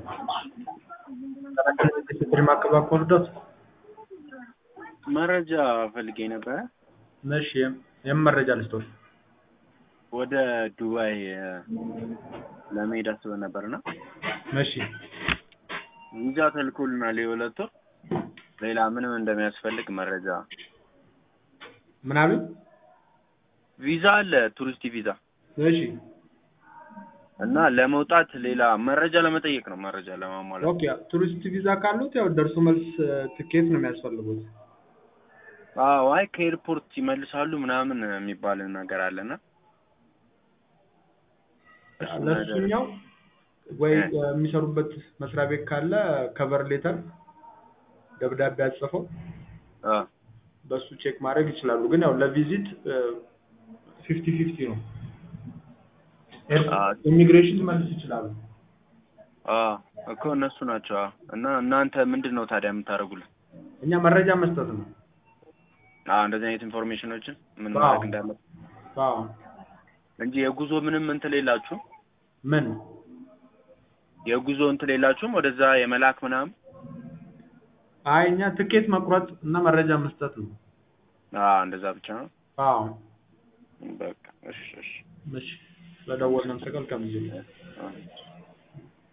ስትሪም አካባቢ ኮርዶት መረጃ ፈልጌ ነበረ። እሺ የምን መረጃ ልስጦት? ወደ ዱባይ እ፣ ለመሄድ አስበን ነበርና እሺ ቪዛ ተልኮልናል የሁለት ወር። ሌላ ምንም እንደሚያስፈልግ መረጃ ምን አሉኝ? ቪዛ አለ ቱሪስት ቪዛ እሺ እና ለመውጣት ሌላ መረጃ ለመጠየቅ ነው። መረጃ ለማሟላት ኦኬ ቱሪስት ቪዛ ካሉት ያው ደርሶ መልስ እ፣ ትኬት ነው የሚያስፈልጉት። አዎ፣ አይ ከኤርፖርት ይመልሳሉ ምናምን የሚባል ነገር አለና እሱ ነገር- ለሱኛው ወይ እ። እ፣ የሚሰሩበት መስሪያ ቤት ካለ ከቨር ሌተር ደብዳቤ አጽፈው አ በሱ ቼክ ማድረግ ይችላሉ። ግን ያው ለቪዚት ፊፍቲ ፊፍቲ ነው። አ ኢሚግሬሽን መልስ ይችላሉ። አ እኮ እነሱ ናቸው። አ እና እናንተ ምንድን ነው ታዲያ የምታደርጉልን? እኛ መረጃ መስጠት ነው። አ እንደዚህ አይነት ኢንፎርሜሽኖችን ምን አዎ። ማድረግ እንዳለ አዎ እንጂ የጉዞ ምንም እንትን የላችሁም? ምን የጉዞ እንትን የላችሁም? ወደዛ የመላክ ምናምን? አይ እኛ ትኬት መቁረጥ እና መረጃ መስጠት ነው። አ እንደዛ ብቻ ነው። አዎ በቃ እሺ፣ እሺ እሺ ስለደወልን አመሰግናለሁ። ከምዜ አ